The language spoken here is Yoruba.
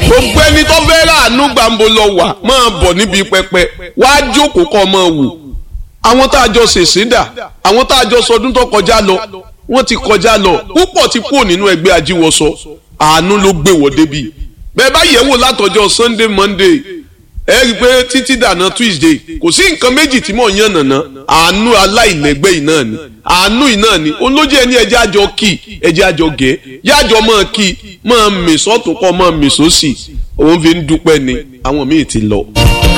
gbogbo ẹni tó fẹ́ ràánú gbàǹbo lọ wà máa bọ̀ níbi pẹpẹ wàá jókòó kọ́ máa wò àwọn tá a jọ ṣèṣin dà àwọn tá a jọ sọdún tó kọjá lọ wọ́n ti kọjá lọ púpọ̀ ti kúrò nínú ẹgbẹ́ ajíwọ́sọ àánú ló gbé wọ́ débi bẹ́ẹ̀ bá yẹ̀wò látọjọ́ sunday monday ẹ rí i pé títí dànà tuesday kò sí nǹkan méjì tí mò ń yàn nàná àánú aláìlẹ́gbẹ́ yìí náà ni àánú yìí náà ni olójú ẹni ẹjẹ́ àjọ kì ẹjẹ́ àjọ gẹ̀ yájọ máa kì máa mèsọ́ tó kọ́ máa mèsọ́ sí òun fi ń dúpẹ́ ni àwọn míì ti lọ.